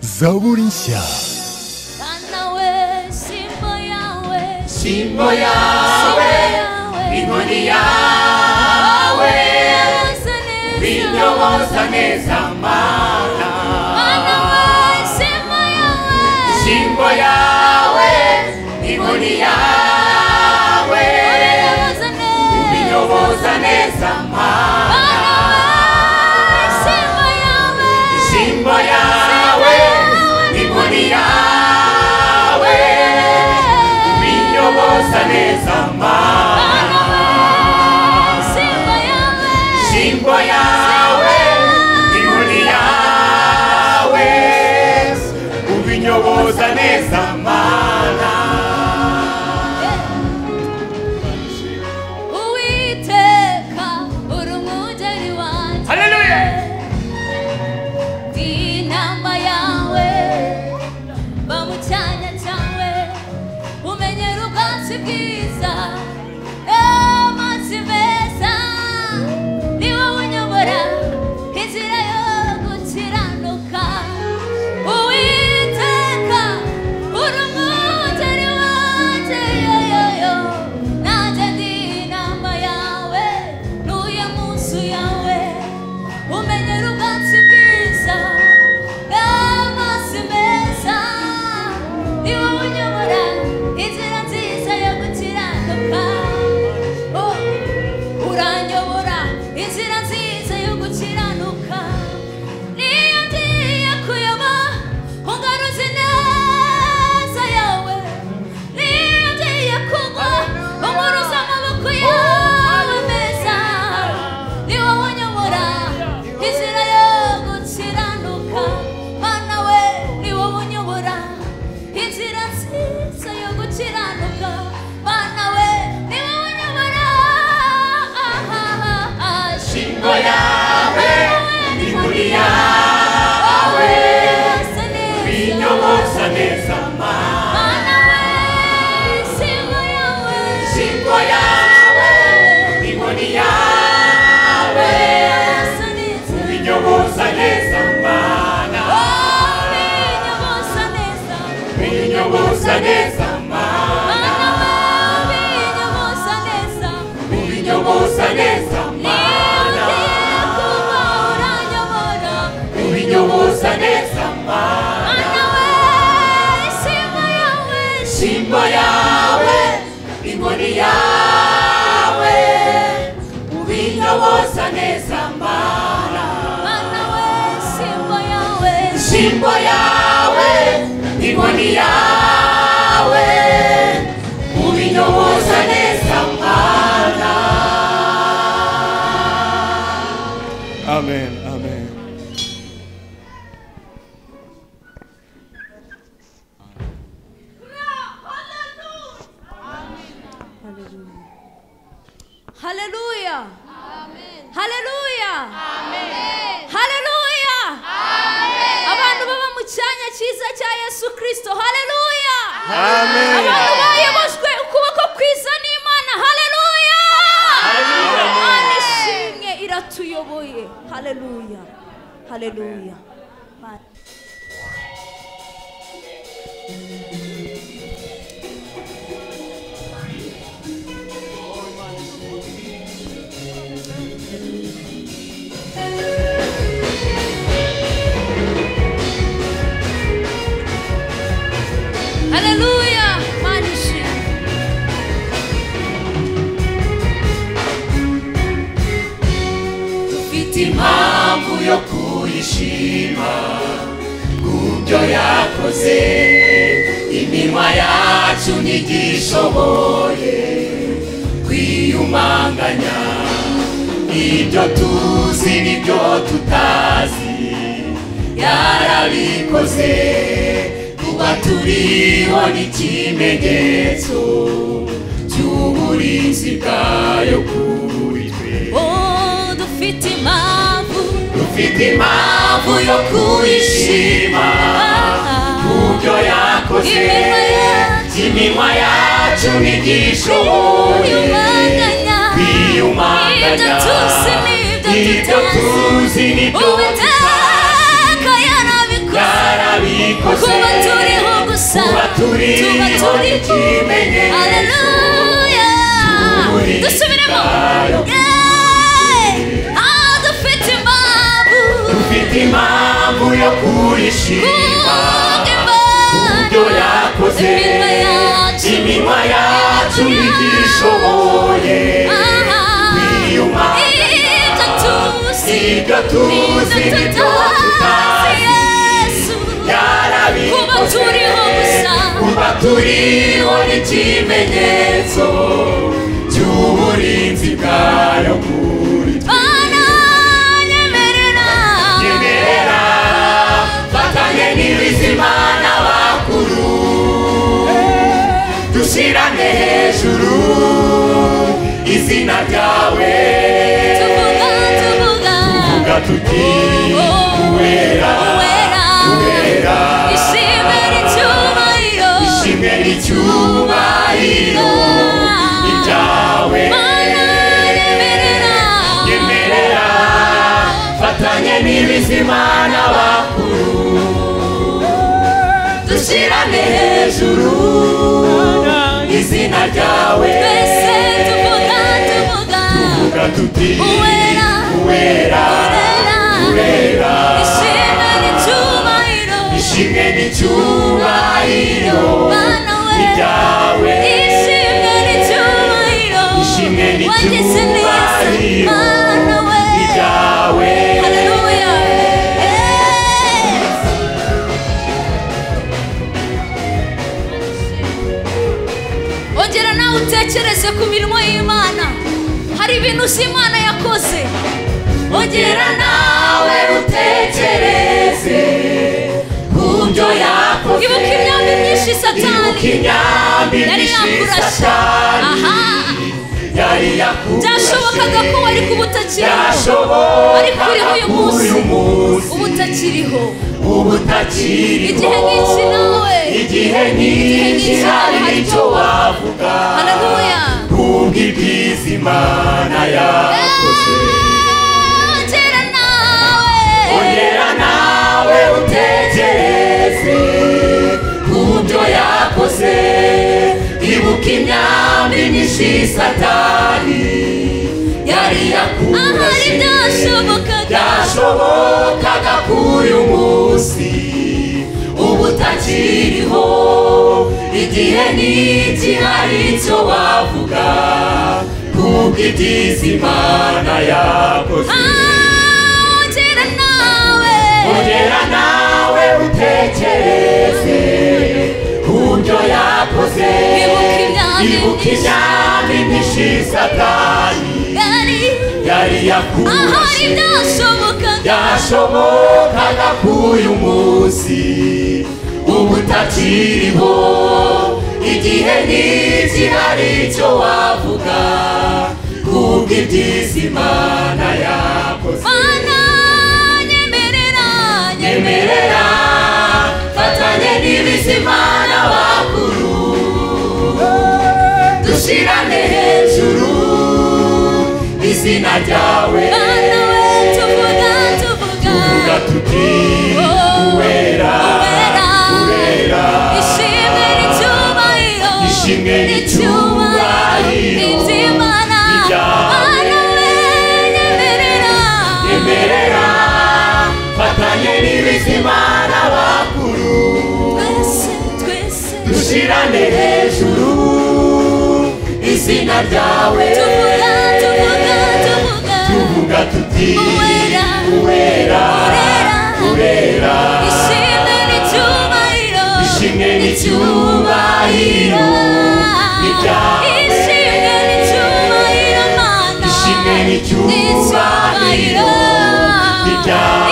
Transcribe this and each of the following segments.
zaburishyah Bana we, simbo yawe, Simbo yawe, inkoni yawe, yaranze neza. binyoboza neza mana. Bana we, simbo yawe, Simbo yawe, inkoni yawe, yaranze neza. binyoboza neza mana. Bana we, simbo yawe, Simbo yawe, inkoni yawe, binyoboza neza mana. Bana we, simbo yawe, Simbo yawe, inkoni yawe, ubinyoboza neza mana. Uwiteka, uri umwungeri wanjye. Haleluya! Ndi inama yawe, mba mu cyanya cyawe, umenyera ubwatsi bwiza, eh, amazi meza. Ni wowe unyobora inzira yo gukiranuka. Uwiteka, uri umwungeri wanjye, yo, yo, yo. Nanjye ndi inama yawe, ntuye mu nzu yawe. umenyera ubwatsi bwiza n'amazi meza ni wowe unyobora inzira nziza yo gukiranuka Oh, uranyobora inzira nziza yo gukiranuka niyo ngiye kuyoba ungaruzi neza yawe niyo ngiye kugwa unguruza amaboko yawe meza ni wowe unyobora inzira yo gukiranuka mana we ni wowe unyobora inzira nziza yo gukiranuka mana we ni wowe unyobora Simbo yawe, inkoni yawe, ubinyoboza neza mana. Simbo yawe, inkoni yawe, ubinyoboza neza mana. Ubinyoboza neza mana, ubinyoboza neza mana. Ubinyoboza neza mana. Simba yawe, inkoni yawe, ubinyoboza neza mana. Simba yawe, inkoni yawe, ubinyoboza neza mana. Amen, amen. Hallelujah. Hallelujah. Hallelujah. Abantu baba mu cyanya cyiza cya Yesu Kristo. Hallelujah. Abantu bayobojwe ukuboko kwiza n'Imana. Hallelujah. Imana ishimwe iratuyoboye. Hallelujah. Hallelujah. Amen. Hallelujah. Imana ishimwe. Mfite impamvu yo kuyishima kubyo yakoze iminwa yacu ntigishoboye kwiyumanganya ibyo tuzi n'ibyo tutazi yarabikoze kuba turiho n'ikimenyetso cy'uburinzi bwayo kuri twe Oh, dufite impamvu Dufite impamvu yo kwishima kubyo yakoze iminwa yacu ntigishoboye Kwiyumanganya. kwiyumanganya Ibyo tuzi n'ibyo ibyo tutazi. tuzi n'ibyo Uwiteka yarabikoze. turiho tuba turiho ikimenyetso haleluya Turi dusubiremo ngayo. Yeee! aho dufite impamvu ufite impamvu yo kwishima ibyo yakoze iminwa yacu iminwa yacu ntigishoboye kwiyuma ibyo tuzi ibyo tuzi nibyo tutazi Yesu kuba yarabikoze turiho gusa kuba turiho n'ikimenyetso cy'uburinzi bwayo kuri twe Bana nyemerera Nyemerera, fatanye n'ibizima n'abakuru dushyirane hejuru izina ryawe tuvuga tuvuga tuvuga tuti uwera uwera ishimwe n'icyubahiro ni ibyawe nyemerera fatanye n'ibizima n'abakuru dushyirane hejuru izina ryawe tuvuga tuti Uwera, uwera uwera ishimwe n'icyubahiro ni ibyawe ishimwe n'icyubahiro ni ibyawe ongera nawe utekereze ku mirimo y'imana hari ibintu uzi imana yakoze ongera nawe utekereze ku byo yakoze ibuka imyambi myinshi ibuka satani imyambi yari myinshi yakurasha satani aha yari byashobokaga ko yakurashe wari kuba utakiriho ariko byashobokaga uriho uyu ko munsi uyu munsi uba utakiriho ubu utakiriho igihe nk'iki nawe igihe nk'iki nk'iki hari hari icyo icyo wavuga haleluya kubwo ibyiza imana yakoze ongera nawe ongera nawe utekereze ku byo yakoze ibuka imyambi myinshi satani yari ahari yakurashe byashobokaga byashobokaga kuri uyu munsi ubu utakiriho igihe n'iki hari icyo wavuga kubwo ibyiza imana yakoze ongera nawe ongera nawe utekereze ku byo yakoze Ibuka imyambi ibuka myinshi. imyambi myinshi satani yari yari yakurashe ahari byashobokaga byashobokaga ko uyu munsi uba utakiriho igihe n'iki hari icyo wavuga kubwo ibyiza imana yakoze mana nyemerera emerera fatanye n'ibizima n'abakuru dushyirane hejuru izina ryawe Bana we tuvuga tuvuga tuvuga tuti Oh, uwera uwera, uwera ishimwe n'icyubahiro Ishimwe n'icyubahiro iby'imana ibyawe. Bana we nyemerera emerera fatanye n'ibizima n'abakuru twese twese dushyirane hejuru izina ryawe tuvuga tuvuga tuvuga tuvuga tuti Uwera, uwera uwera ishimwe n'icyubahiro ishimwe n'icyubahiro ibyawe. ishimwe n'icyubahiro mana ishimwe n'icyubahiro ibyawe.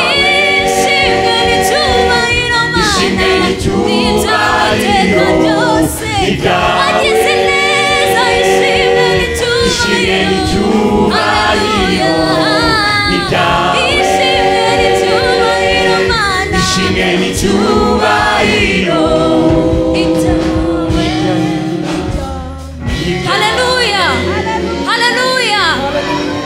ishimwe n'icyubahiro ishimwe mana n'icyubahiro n'iby'amateka byose ibyawe. wagize neza ishimwe ishimwe n'icyubahiro n'icyubahiro ibyawe. ishimwe n'icyubahiro mana ishimwe n'icyubahiro Haleluya! Haleluya!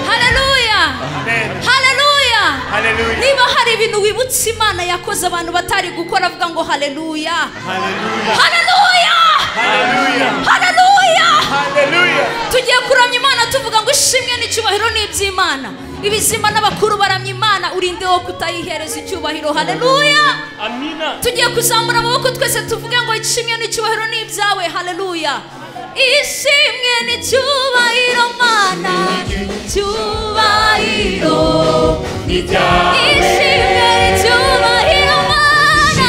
Haleluya! Haleluya! Hallelujah. niba hari ibintu wibutse umunsi imana yakoze abantu batari gukora avuga ngo hareruya Hallelujah. hareruya Hallelujah. hareruya Hallelujah. tugiye kuramya imana tuvuga ngo ishimwe n'icyubahiro ni iby'imana ibizima n'abakuru baramya imana urinde wo kutayihereza icyubahiro hareruya Amina. tugiye kuzamura amaboko twese tuvuge ngo ishimwe n'icyubahiro ni ibyawe hareruya ishimwe n'icyubahiro mana icyubahiro ni ibyawe ishimwe n'icyubahiro mana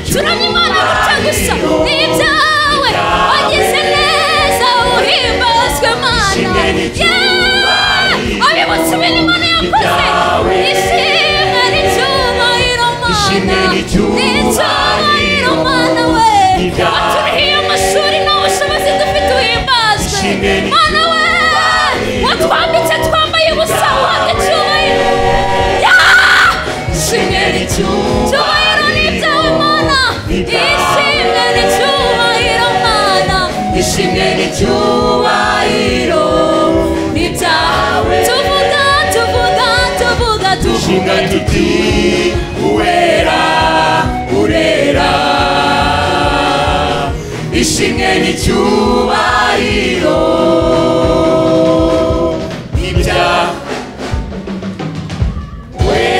turamya imana gutya gusa ni ibyawe wagize neza uhimbazwe mana Ishimwe n'icyubahiro. Yeah! abibutse ibintu imana yakoze Ibyawe. ishimwe n'icyubahiro Ishimwe mana n'icyubahiro. n'icyubahiro mana we Ibyawe. waturihiye amashuri n'ubushobozi dufite uhimbazwe Ishimwe mana we watwambitse twambaye ubusa uhabwa icyubahiro Yeah! ishimwe n'icyubahiro ni ibyawe mana Ibyawe. ishimwe n'icyubahiro mana ishimwe n'icyubahiro ni ibyawe tuvuga tuvuga tuvuga tuvuga Shinga tuti uwera urera ishimwe n'icyubahiro ibya we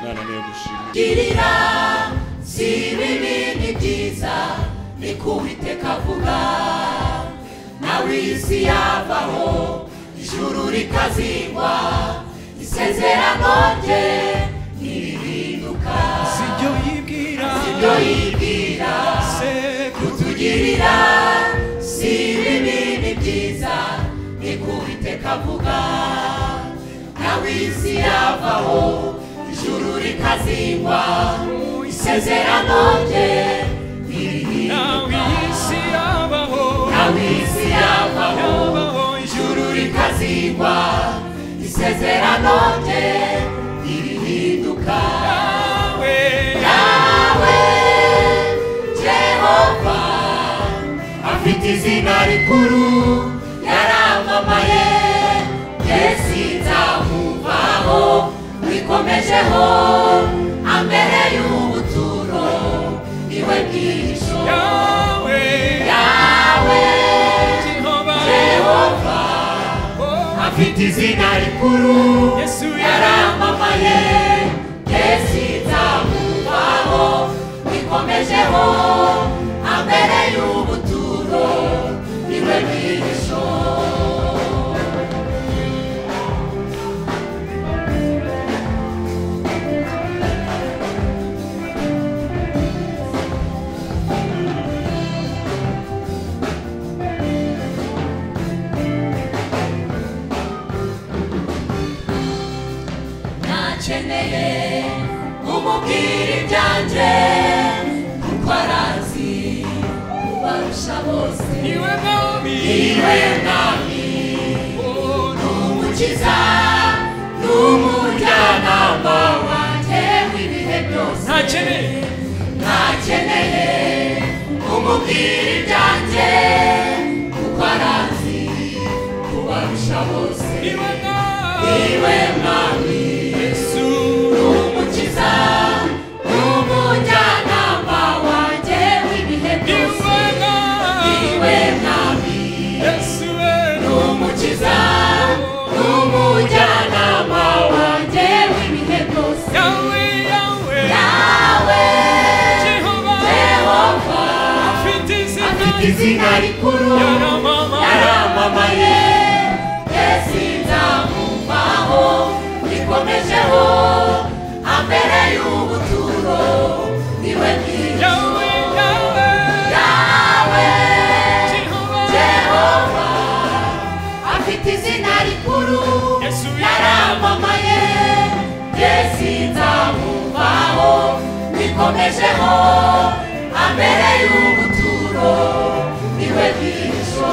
Mwana niyo gushimwa. girira si bibi ni byiza ni kuwiteka avuga nawe iyi si yavaho ijuru rikazingwa isezerano rye ntirihinduka Sibyo yibwira. ibyo yibwira Sekuru. kutugirira si bibi ni byiza ni kuwiteka avuga nawe iyi si yavaho ijuru rikazingwa isezerano rye ntirihinduka Nawe iyi si yabaho. nawe iyi si yavaho Yabaho ijuru. ijuru rikazingwa isezerano rye ntirihinduka Nawe. yawe jehova afite izina rikuru yaramamaye yesu nzamuvaho wikomejeho ambere y'ubuturo iwe bwihisho Yawe. yawe Jehova. jehova Oh. afite izina rikuru Yesu yaramamaye yesu nzamuvaho wikomejeho ambere y'ubuturo iwe bwihisho nakeneye umubwira ibyanjye kuko arazi ubarusha bose Iwe mwami. iwe mwami Oh. umukiza n'umujyanama wanjye w'ibihe byose ntakeneye ntakeneye umubwira ibyanjye kuko arazi kubarusha bose niba nawe iwe mwami yesu umukiza n'umujyanama wanjye w'ibihe byose niba nawe iwe mwami yesu we n'umukiza n'umujyanama wanjye w'ibihe byose yawe yawe yawe jehova yehova afite izina afite izina rikuru yaramama yaramamaye yesu nzamuvaho ikomejeho ambere y'ubuturo niwe bwiza yawe yawe yawe jehova yehova afite izina rikuru yesu yaramamaye yesu nzamuvaho ikomejeho ambere y'ubuturo niwe bwiza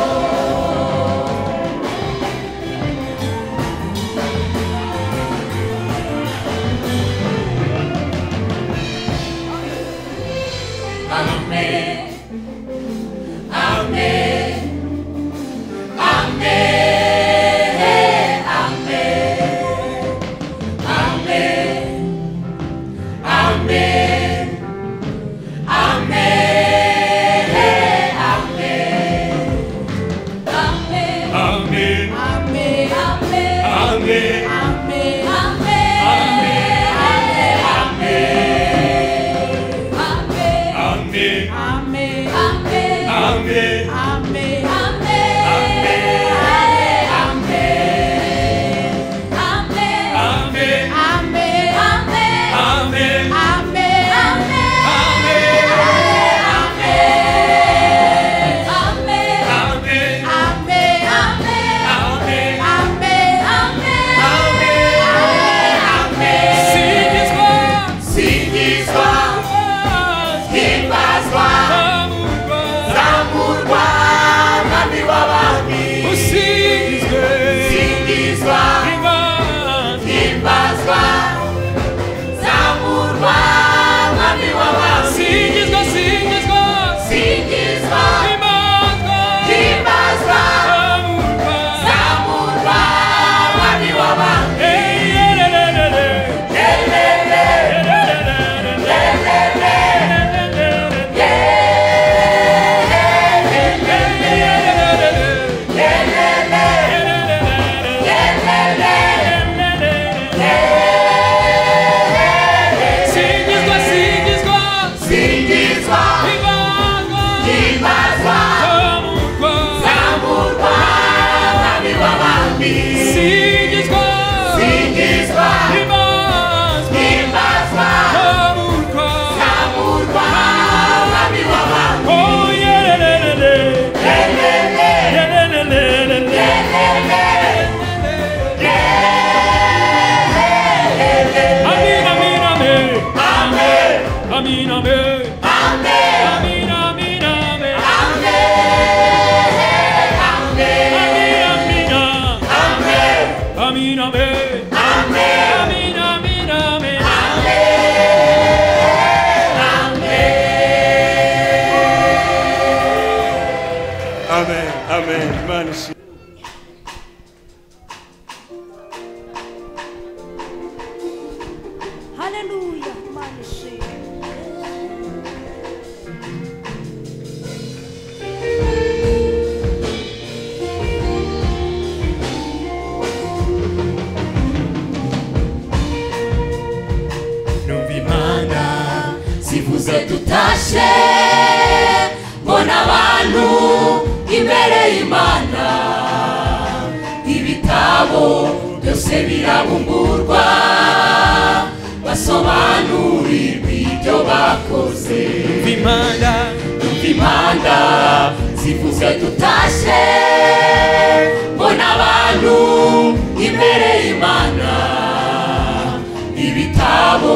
Amen. Amen. Amen. Amen. Amen. amen Amen. Amen. amen amen Amen. amen Amen. amen Amen. Amen. Amen. Amen. Amen. amen Amen. Amen. Sing His word. Singizwa, himbazwa, Amurwa. zamurwa, mwami w'abami. Singizwa, himbazwa, zamurwa, mwami w'abami. Usingizwe. Imana. Singizwe, singizwe. Singizwa, Imana. himbazwa, Amurwa. zamurwa, mwami w'abami. Hey, yeah, yeah, yeah, yeah, yeah. Elele, elele, elele, elele. Singizwa, himbazwa, zamurwa, mwami w'abami. Singizwa, himbazwa, zamurwa, mwami w'abami. Elele, elele. Amin, amin. Amen. Amin, amin, amin. Amen. Amin, amin. Amen. Amin, Amen. amen. Amin, amin, amen. Amen. Amen. Imana ishimwe. haleluya imana ishimwe Numva imana zivuze tutashe mbona abantu imbere y'imana ibitabo byose birabungurwa basobanurirwa ibyo bakoze Numva imana zivuze tutashe mbona abantu imbere y'imana ibitabo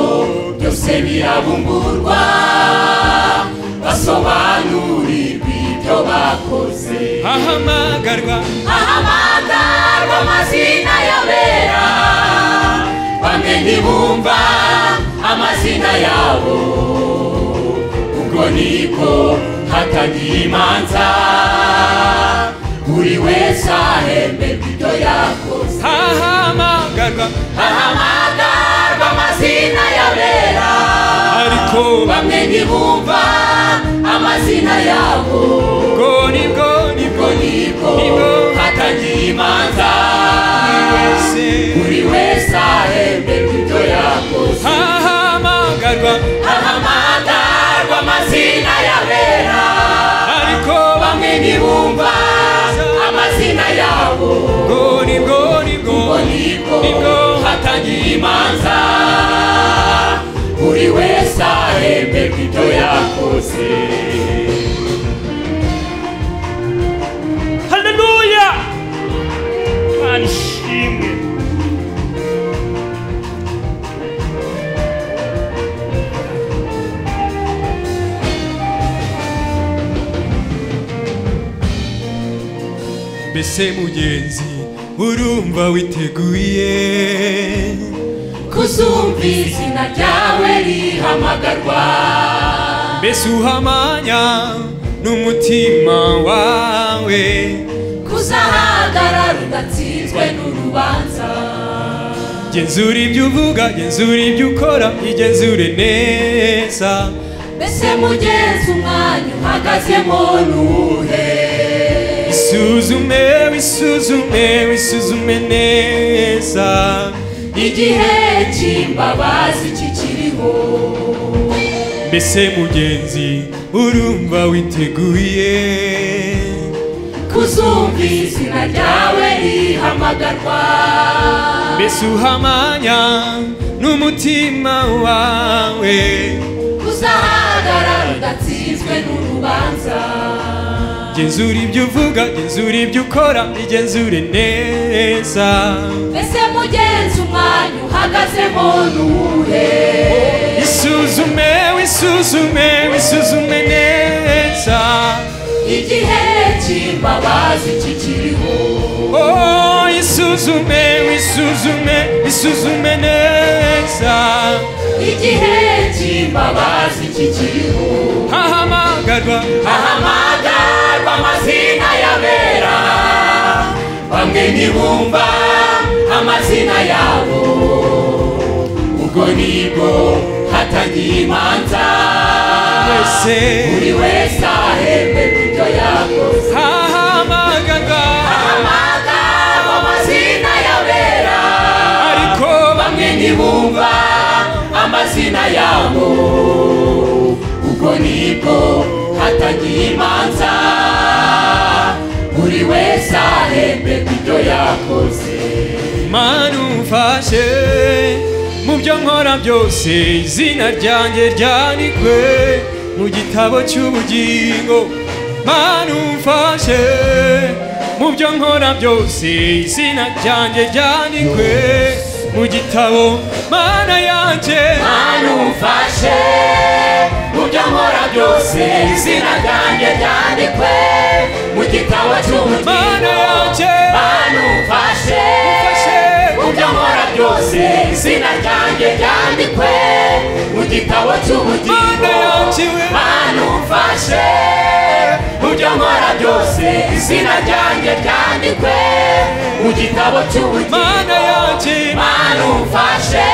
byose birabungurwa basobanurirwa ibyo bakoze Ahamagarwa ahamagarwa amazina y'abera bamwe ntibumva amazina yabo ubwo nibwo hatagira imanza buri wese ahemberwa ibyo yakoze ahamagarwa ahamagarwa amazina y'abera ariko bamwe ntibumva amazina yabo ubwo nibwo ubwo nibwo nibwo hatagira imanza wese buri wese ahemberwa ibyo yakoze ahamagarwa ahamagarwa amazina y'abera ariko bamwe ntibumva amazina yabo ubwo nibwo nibwo ubwo nibwo nibwo hatangiye imanza buri wese ahemberwa ibyo yakoze haleluya imana ishimwe mbese mugenzi urumva witeguye kuzumva izina ryawe rihamagarwa mbese uhamanya n'umutima wawe kuzahagarara udatsinzwe n'urubanza genzura ibyo uvuga genzura ibyo ukora igenzure neza mbese mugenzi umwanya uhagazemo nuhe isuzume wisuzume wisuzume neza igihe cy'imbabazi kikiriho ese mugenzi urumva witeguye kuzumva izina ryawe rihamagarwa mbese uhamanya n'umutima wawe kuzahagarara udatsinzwe n'urubanza genzura ibyo uvuga genzura ibyo ukora igenzure neza mbese mugenzi umwanya uhagazemo nuwuhe isuzume wisuzume wisuzume neza igihe cy'imbabazi kikiriho Oh, isuzume wisuzume wisuzume neza igihe cy'imbabazi kikiriho hahamagarwa hahamagarwa amazina y'abera bamwe ntibumva amazina yabo ubwo nibwo hatagiye imanza twese buri wese ahembe ibyo yakoze hahamagarwa hahamagarwa amazina y'abera ariko bamwe ntibumva amazina yabo ubwo nibwo hatagiye imanza buri wese ahembe ku byo yakoze mana umfashe mu byo nkora byose izina ryanjye ryandikwe mu gitabo cy'ubugingo mana umfashe mu byo nkora byose izina ryanjye ryandikwe mu gitabo mana yanjye hano umfashe mu byo nkora byose izina ryanjye ryandikwe mu gitabo mana cy'ubugingo yanjye hano umfashe umfashe mu byo nkora byose izina ryanjye ryandikwe mu gitabo cy'ubugingo Mana yaciwe. mana umfashe mu byo nkora byose izina ryanjye ryandikwe mu gitabo mana cy'ubugingo yanjye mana umfashe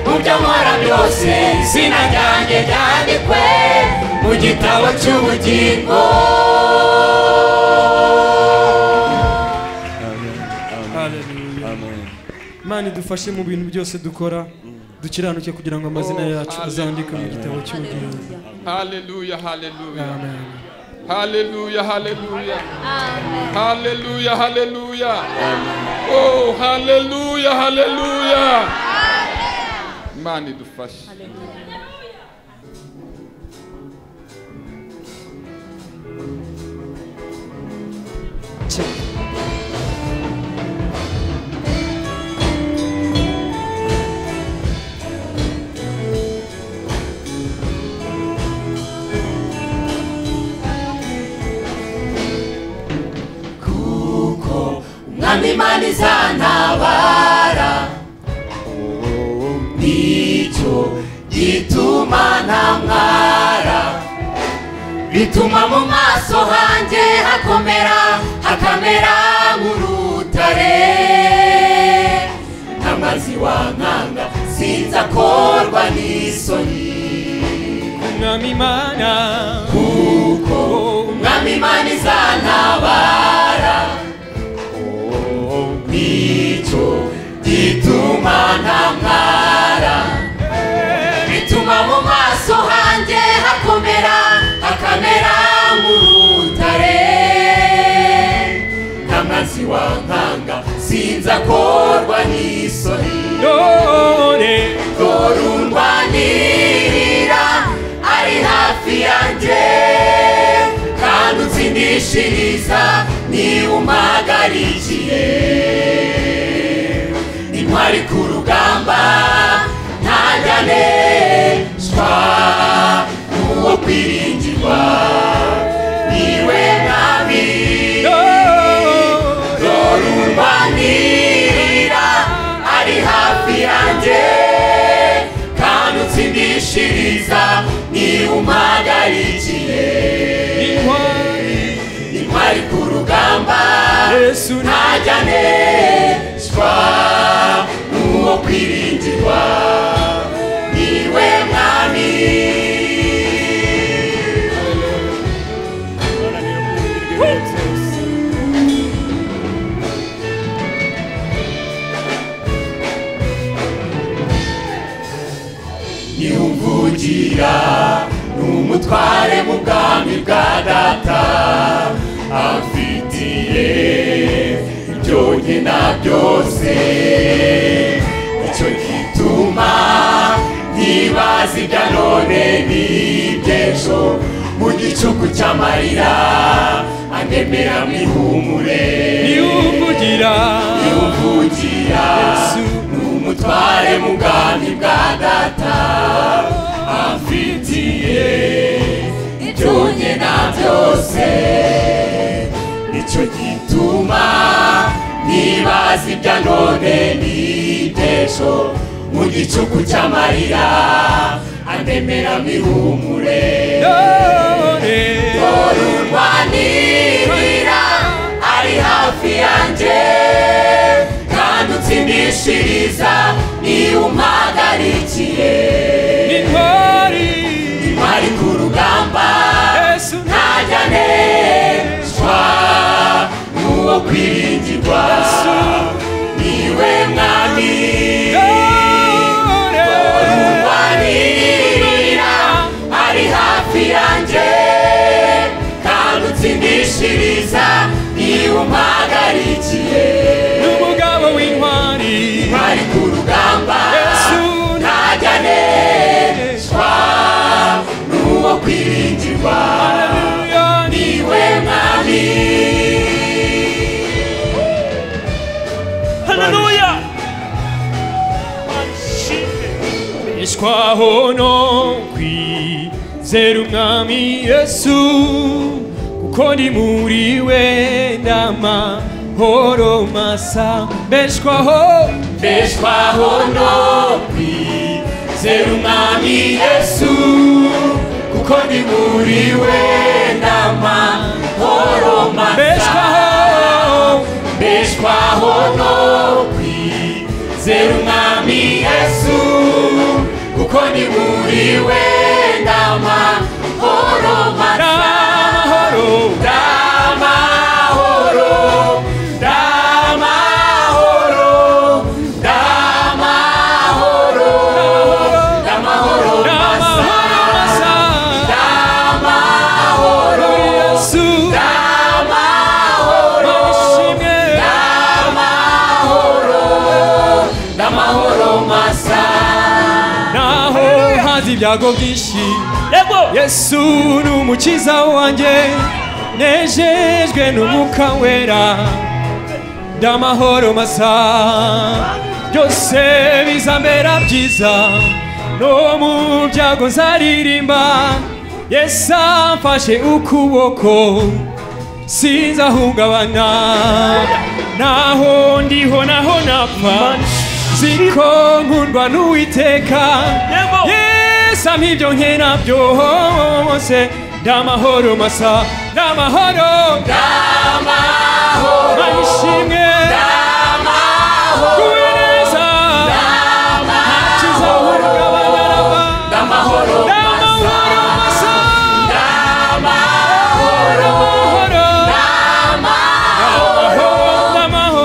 mu byo nkora byose izina ryanjye ryandikwe mu gitabo cy'ubugingo Hallelujah. mana idufashe mu bintu byose dukora dukiranuke kugira ngo amazina yacu azandike mu gitabo cy'ubugingo Hallelujah, hallelujah, amen hallelujah, hallelujah, Amen. hallelujah, hallelujah. Oh, hallelujah, hallelujah. Imana idufashe. mwami imana izantabara nicyo gituma ntamwara bituma mu maso hanjye hakomera hakamera nk'urutare ntamazi wankanga sinzakorwa n'isoni umwami imana kuko umwami imana izantabara nicyo gituma ntamwara bituma mu maso hanjye hakomera hakamera nk'urutare nk'amazi wankanga sinzakorwa n'isoni none korundwanirira ari hafi yanjye kandi utsindishiriza niba umagarikiye intwari ku rugamba ntaganeshwa n'uwo kwiringirwa niwe mwami none Dorumbanira ari hafi yanjye kandi utsindishiriza niba umagarikiye intwari intwari ku rugamba yesu ni ntajya neshwa n'uwo kwiringirwa niwe mwami hasi bya none n'iby'ejo mu gicuku cy'amarira anemera mihumure niwuvugira uvugira n'umutware mu bwami bwa data amfitiye byonye na byose nicyo gituma nibaza ibya none n'ibitejo mu gicuku cy'amarira anemera mihumure none urwanirira ari hafi yanjye kandi utsindishiriza niba umpagarikiye n'intwari ari ku rugamba yesu ntajya neshwa n'uwo kwiringirwa niwe mwami none urwanirira ari hafi yanjye kandi utsindishiriza niba umpagarikiye n'umugabo w'intwari ari ku rugamba yesu ntajya neshwa n'uwo kwiringirwa haleluya niwe mwami haleluya twishwaho no kwizera umwami yesu kuko ni muri we n'amahoro masa mbeshwaho mbeshwaho no kwizera umwami yesu kuko ni muri we n'amahoro masa mbeshwaho mbeshwaho no kwizera umwami yesu kuko ni muri we n'amahoro masa n'amahoro Damahoro, damahoro, damahoro, damahoro masa, n'amahoro masa damahoro, yesu damahoro, ishimwe damahoro masa. naho haza ibyago byinshi yesu ni umukiza wanjye nejejwe n'umwuka wera ndamahoro masa byose bizambera byiza no mu byago nzaririmba yesu amfashe ukuboko sinzahungabana naho ndiho naho napfa ziko nkundwa n'uwiteka yesu ampa ibyo nke nabyo hose ndamahoro masa ndamahoro ndamahoro ishimwe kubereza kizahungabana raba Damahoro masa, ndamahoro masa damahoro, ndamahoro damahoro, ndamahoro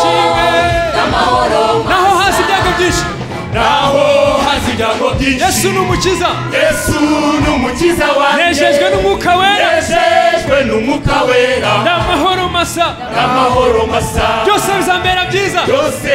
ndamahoro damahoro naho hasi ibyago byinshi Naho haza ibyago byinshi yesu ni umukiza yesu ni umukiza wanjye nejejwe n'umwuka wera nejejwe n'umwuka wera n'amahoro masa n'amahoro masa byose bizambera byiza byose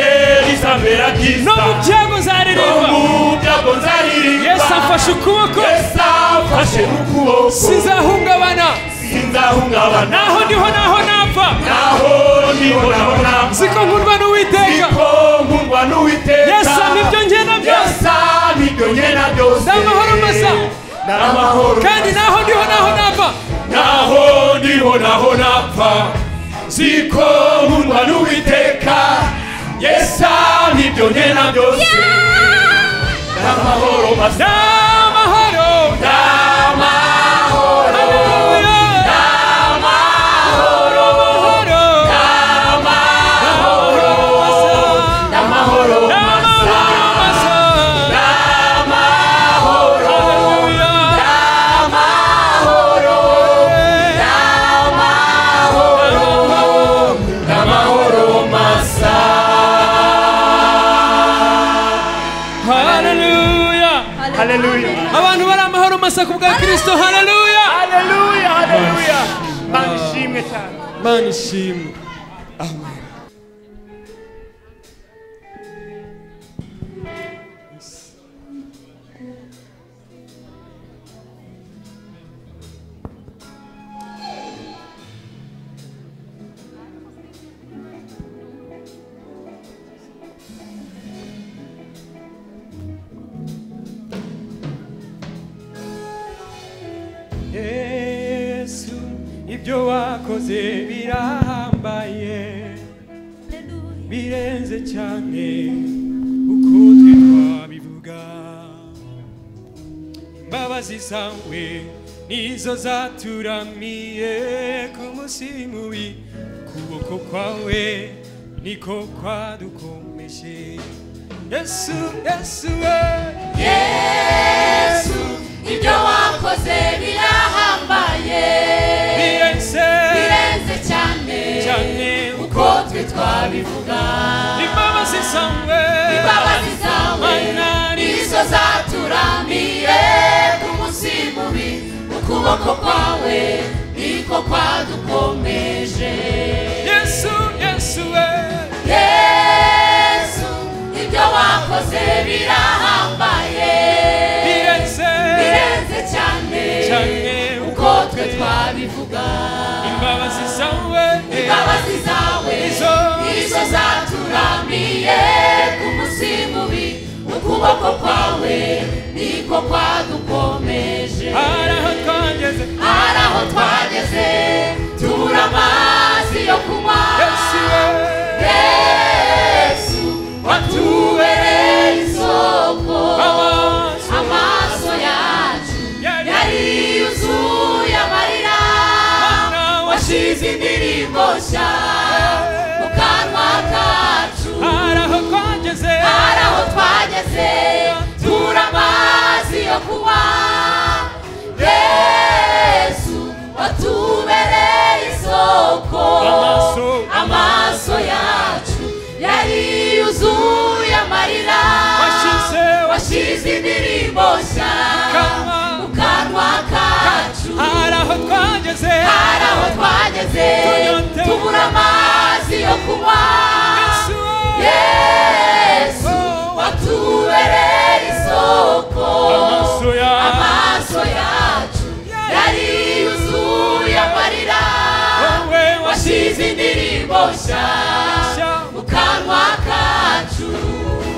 bizabera byiza no mu byago no nzaririmba mu byago nzaririmba yesu amfashe ukuboko yesu amfashe ukuboko sinzahungabana sinzahungabana naho ndiho naho napfa naho nibonabona ziko nkundwa n'uwiteka niko nkundwa n'uwiteka yesu ampa ibyo ngena byose yesu ampa ibyo ngena byose N'amahoro masa. n'amahoro kandi naho ndiho naho napfa naho ndiho naho napfa ziko nkundwa n'uwiteka yesa n'ibyo nkena byose n'amahoro masa n'amahoro n'amahoro Haleluya. N'amahoro. n'amahoro masa N'amahoro masa. Haleluya. n'amahoro masa Haleluya. haleluya abantu bari amahoro masa ku bwa kirisito haleluya haleluya haleluya mana ishimwe cyane mana ishimwe ibyo wakoze birahambaye birenze cyane uko twe twabivuga imbabazi zawe nizo zaturamiye ku munsi mubi ukuboko kwawe niko kwadukomeje yesu yesu we yesu ibyo wakoze birahambaye birenze birenze cyane cyane uko twe twabivuga imbabazi zawe imbabazi zawe Mana, nizo zaturamiye ku munsi mubi ukuboko kwawe niko kwadukomeje yesu yesu we yesu ibyo wakoze birahambaye birenze birenze cyane cyane uko twe twabivuga imbabazi zawe imbabazi zawe Izo- nizo zaturamiye ku munsi mubi ukuboko kwawe niko kwadukomeje hari aho twageze hari aho twageze tubura amazi yo kunywa yesu we yesu watubereye isoko amaso amaso yacu yari yuzuye amarira washyize indirimbo nshya mu kanwa kacu hari aho twageze hari aho twageze tubura amazi yo kunywa yesu watubereye isoko Amaso. amaso yacu yari yuzuye amarira Washyize washyize indirimbo nshya Kanwa. mu kanwa kacu hari aho twageze hari aho twageze Tunyotewe. tubura amazi yo kunywa yesu we yesu watubereye isoko amaso yawe amaso yacu yari yuzuye amarira wowe washyize indirimbo nshya washyashya mu kanwa kacu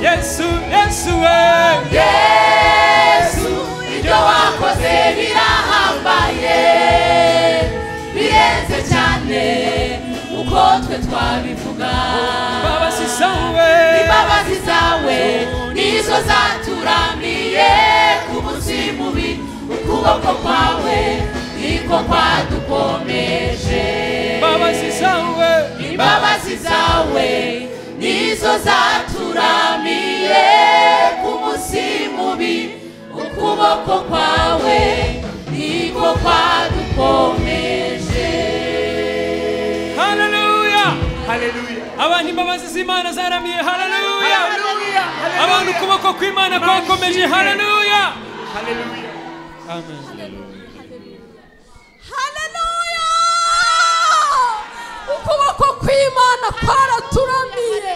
yesu yesu we yesu ibyo wakoze birahambaye birenze cyane uko twe twabivuga imbabazi zawe imbabazi zawe nizo zaturamiye ku munsi mubi ukuboko kwawe niko kwadukomeje imbabazi zawe imbabazi zawe nizo zaturamiye ku munsi mubi ukuboko kwawe niko kwadukomeje haleluya abantu imbabazi z'imana zaramiye haleluya abantu ukuboko kw'imana kwakomeje haleluya amen haleluya ukuboko kw'imana kwaraturamiye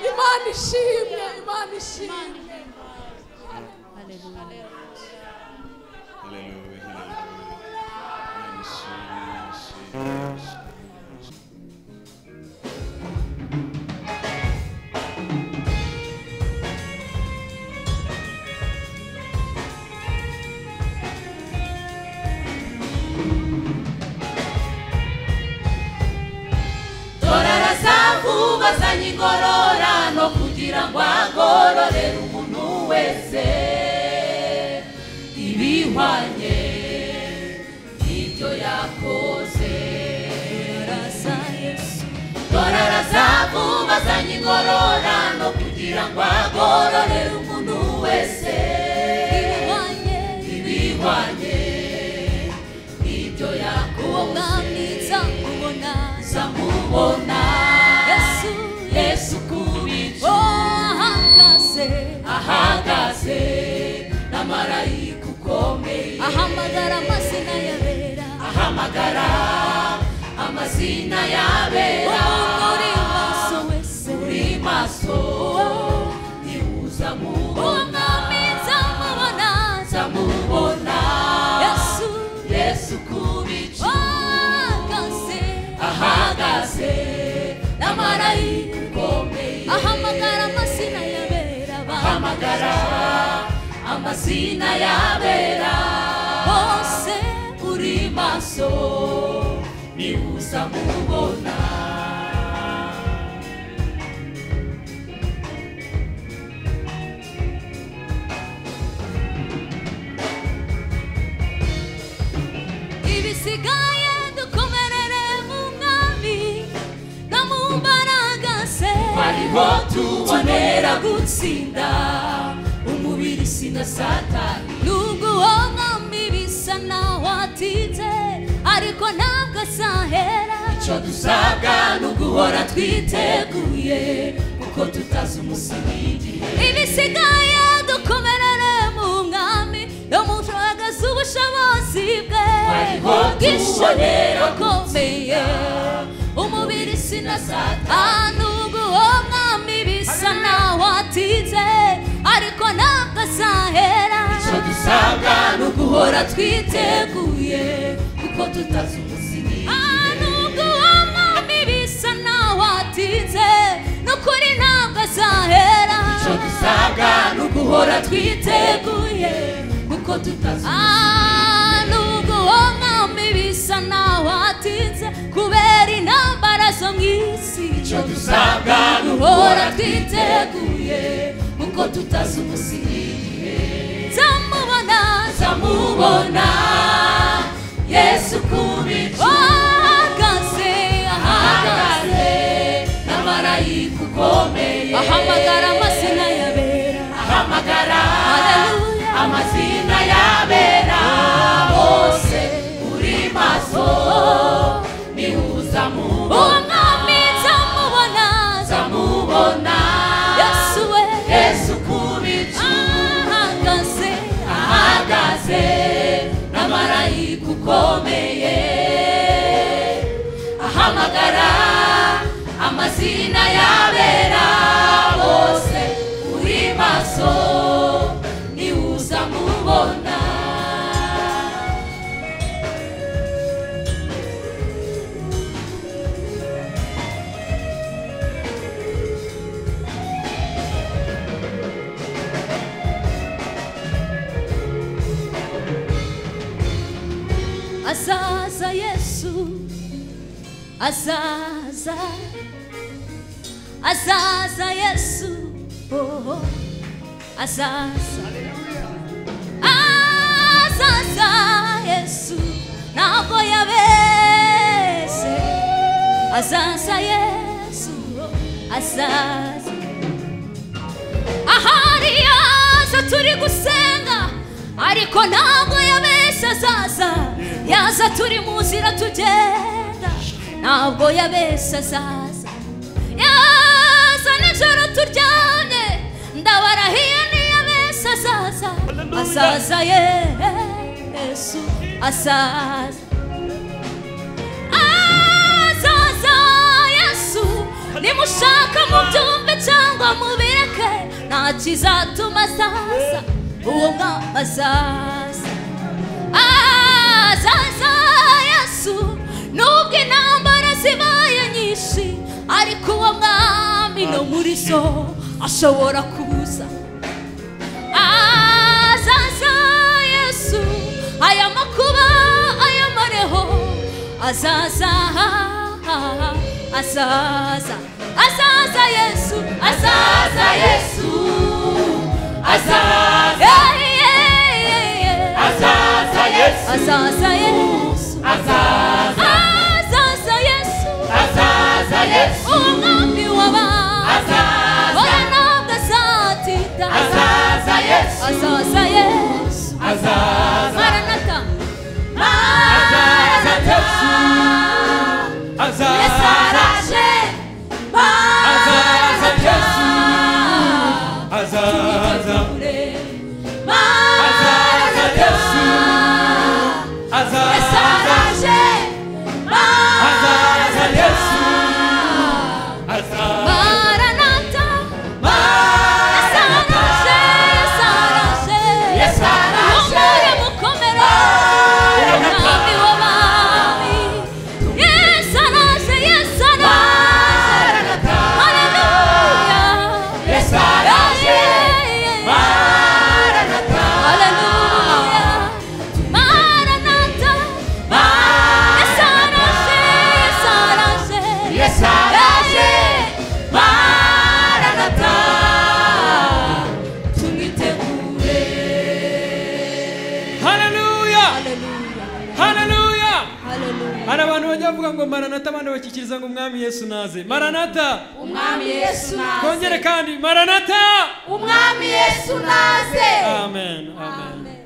imana ishimwe imana ishimwe torara zavu bazanye ingororano kugira ngo agororere umuntu wese ibihwanye n'ibyo yakoze torara zavu bazanye ingororano kugira ngo agororere umuntu wese ibihwanye n'ibyo yakoze zamubona yesu kubica ahagaze na marayika ukomeye ahamagara amazina yabera ahamagara amazina yabera uri maso wese uri maso niwuza mubona umwami nzamubona zamubona yesu yesu kubica ahagaze ahagaze na marayika ukomeye ahamagara amazina yabera abantu ahamagara amazina yabera bose uri maso ni uzamubona ibisigaye dukomerere mu mwami no mu mbaraga se ariho tubonera gutsinda umubiri sina satani nubwo uwo mwami bisa naho atitse ariko ntabwo asahera icyo dusabwa ni uguhora twiteguye kuko tutazi umusingi y'igihe ibisigaye dukomerere mu mwami no mu mbaraga z'ubushobozi bwe Ariho bw'ishobora tubonera akomeye umubiri sinasatana ubwo uwo mwami bisa naho atinze ariko ntabwo azahera icyo dusabwa ni uguhora twiteguye kuko tutazi umusingi y'igihe nubwo uwo mwami bisa naho atinze n'ukuri ntabwo azahera icyo dusabwa ni uguhora twiteguye kuko tutazi Ah, nubwo uwo mwami bisa naho atinze kubera intambara zo mu isi icyo dusabwa ni uguhora twiteguye kuko tutazi umusingi y'igihe nzamubona zamubona yesu kubicu ahagaze ahagaze ahagaze n'amarayika ukomeye ahamagara amazina yabera ahamagara Haleluya. amazina yabera bose uri maso nihuza mu uwo mwami nzamubona zamubona yesu we yesu kubicu ahagaze ahagaze n'amarayika ukomeye ahamagara amazina y'abera bose uri maso niwuza mubona azaza yesu azaza azaza yesu oh, oh. azaza azaza yesu ntabwo yabese azaza yesu oh, azaza ahari yaza turi gusenga ariko ntabwo yabeshye azaza yaza turi mu nzira tugenda ntabwo yabeshye azaza yaza nijoro turyamye ndabarahiye ntiyabeshye azaza azaza yesu azaza azaza yesu nimushaka mubyumve cyangwa mubireke nta kizatuma azaza uwo mwami azaza azaza yesu nubwo intambara zibaye nyinshi ariko uwo mwami no muri zo ashobora kuza azaza yesu aya makuba aya mareho azaza azaza azaza yesu azaza azaza yesu azaza Yeah, yeah, yeah, yeah. azaza yesu azaza yesu azaza azaza yesu azaza yesu umwami w'abantu azaza wowe ntabwo azatinda azaza yesu azaza yesu azaza maranata azaza yesu yesu azaza araje azaza yesu azaza azaza yesu hari abantu bajya bavuga ngo maranata abandi bakikiriza ngo umwami yesu naze maranata umwami yesu naze twongere kandi maranata umwami yesu naze amen amen, amen.